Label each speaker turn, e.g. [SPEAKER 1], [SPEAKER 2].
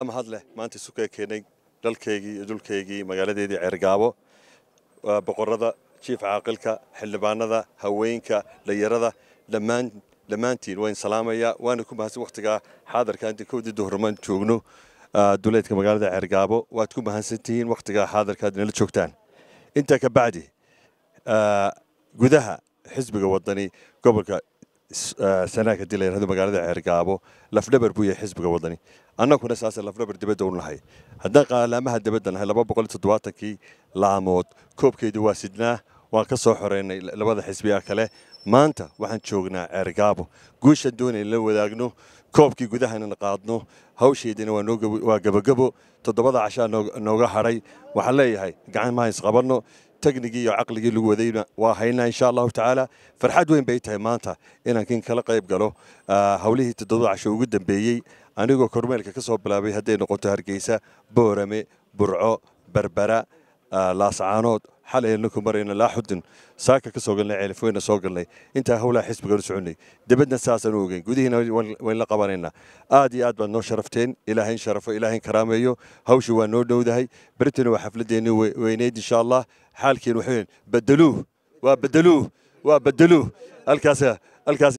[SPEAKER 1] mahad leh maanta isu kee keenay dalkaygii iyo dhulkaygii magaaladeedii ceergaabo waa boqorada jiif caaqilka xildhibaanada haweenka dhalinyarada dhammaan dhammaantiin waan salaamayaa waana ku mahadsan wakhtigaa xaadarka inta kowdii duhurmaan joogno duleedka magaalada ceergaabo waad ku mahadsantihiin wakhtigaa xaadarka aad nala joogtaan intaa ka bacdi gudaha xisbiga wadani gobolka sanaag haddii la yidhahdo magaalada ceergaabo lafdhabar buu yahay xisbiga wadani annaguna saasa lafdhabar dibadda u nahay haddaan qaalaamaha dibadda nahay laba boqol toddobaatankii laamood koobkeedu waa sidnaa waan ka soo xoreynay labada xisbiga kale maanta waxaan joognaa ceergaabo guushaan doonay la wadaagno koobkii gudahana qaadno hawsheedina waa gabagabo toddobada cashaa nooga hadhay waxaan leeyahay gacan maha isqabanno teknigii iyo caqligii lagu wadayna waa haynaa insha allahu tacaala farxad weyn bay tahay maanta inaan kin kala qayb galo howlihii toddobada casho ugu dambeeyey anigoo kormeelka ka soo bilaabay hadday noqoto hargeysa boorame burco berbera laascaanood xalayna ku marayna laaxudin saaka ka soo galnay ceelifweyna soo galnay intaa howlaha xisbigan u soconay dibadna saasaan u ogeyn gudihiina wayn la qabanaynaa aad iyo aad baad noo sharafteen ilaahayn sharafo ilaahayn karaameeyo hawshii waa noo dhowdahay beritina waa xafladeenni weyneyd insha allah xaalkiin waxaweyn bedeluuh waa bedeluuh waa bedeluuh halkaas halkaas